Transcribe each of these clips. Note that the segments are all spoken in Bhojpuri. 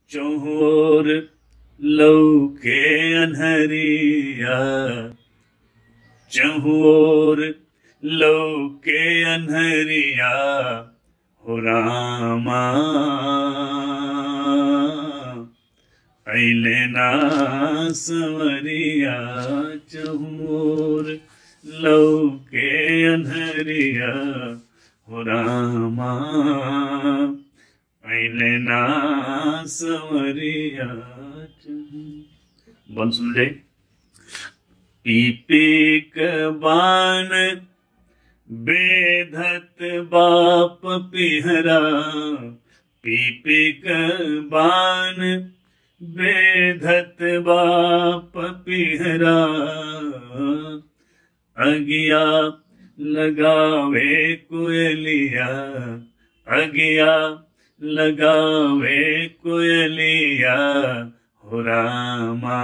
चौहोर लौके अनहरिया चहुओर लौके अनहरिया हो रामा ऐले ना संवरिया चहुओर लौके अनहरिया हो रामा ऐले ना संवरिया बन सुन ले पीपीक बान बेधत बाप पिहरा पीपीक बान बेधत बाप पिहरा अगिया लगावे कोयलिया अगिया लगावे कोयलिया हो रामा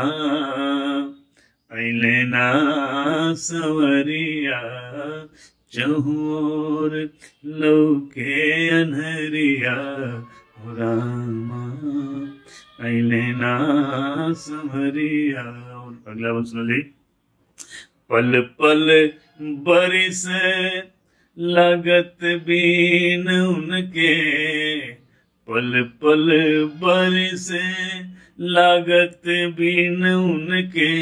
ऐले ना सवरिया चहुर लौके अनहरिया हो रामा ऐले ना सवरिया और अगला वन सुन ली पल पल बरिस लगत बीन उनके पल पल बरिस लागत बिन उनके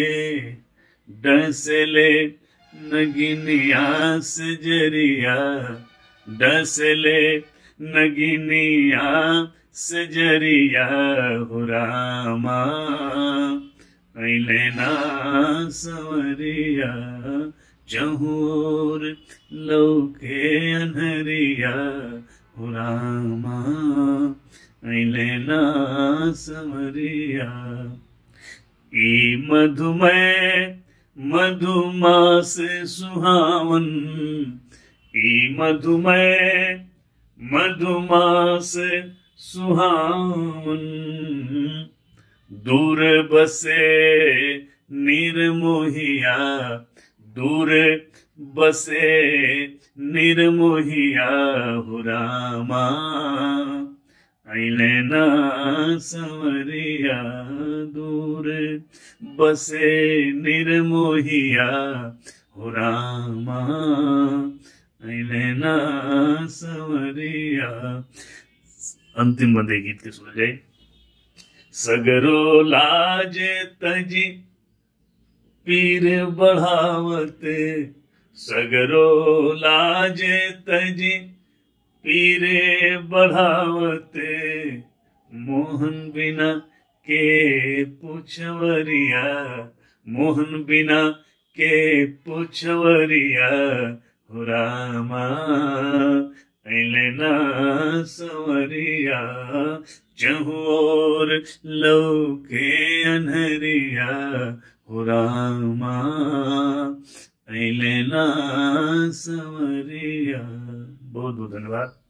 डसले नगिनिया सजरिया डसले नगिनिया सजरिया हो रामा ऐले ना संवरिया चहूर लौके अनहरिया हो रामा ऐले ना समरिया ई मधुमय मधुमास सुहावन ई मधुमय मधुमास सुहावन दूर बसे निर्मोहिया दूर बसे निर्मोहिया हो रामा ऐले ना संवरिया दूर बसे निर्मोहिया हो रामा ऐले ना संवरिया अंतिम बंदे गीत के सुन जाए सगरो लाज तजी पीर बढ़ावत सगरो लाज तजी पीरे बढ़ावते मोहन बिना के पुछवरिया मोहन बिना के पुछवरिया हो रामा ऐले ना संवरिया चहुओर लौके अनहरिया हो रामा ऐले ना संवरिया बहुत बहुत धन्यवाद